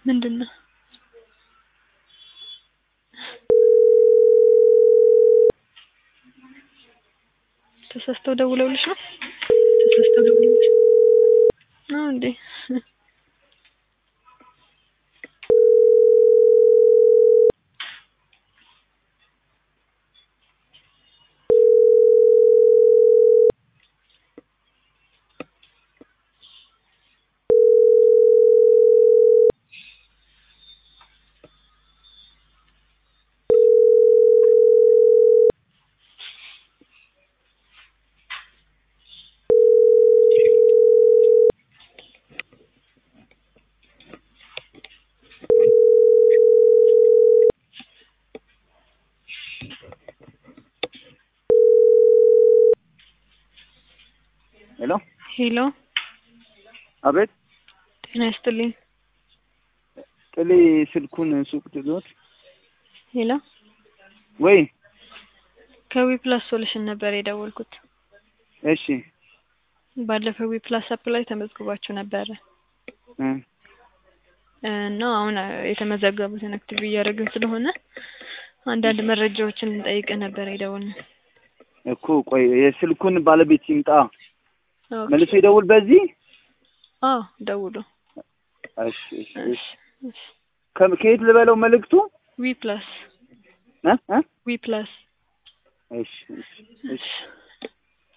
ምንድን ነው? ተሳስተው ደውለውልሽ ነው? ተሳስተው ደውለውልሽ ነው እንዴ? ሄሎ ሄሎ አቤት ጤና ይስጥልኝ። ጥሌ ስልኩን ሱቅ ትዞት ሄሎ ወይ ከዊ ፕላስ ሶሉሽን ነበር የደወልኩት። እሺ ባለፈው ዊ ፕላስ አፕ ላይ ተመዝግባችሁ ነበረ እ እና አሁን የተመዘገቡትን አክቲቭ እያደረግን ስለሆነ አንዳንድ መረጃዎችን ልንጠይቅ ነበር የደወልነው። እኮ ቆይ የስልኩን ባለቤት ይምጣ ኦኬ። መልሶ ይደውል በዚህ አዎ ደውሉ። እሺ እሺ እሺ እሺ። ከ- ከየት ልበለው መልእክቱ ዊ ፕላስ እ እ ዊ ፕላስ እሺ እሺ እሺ እሺ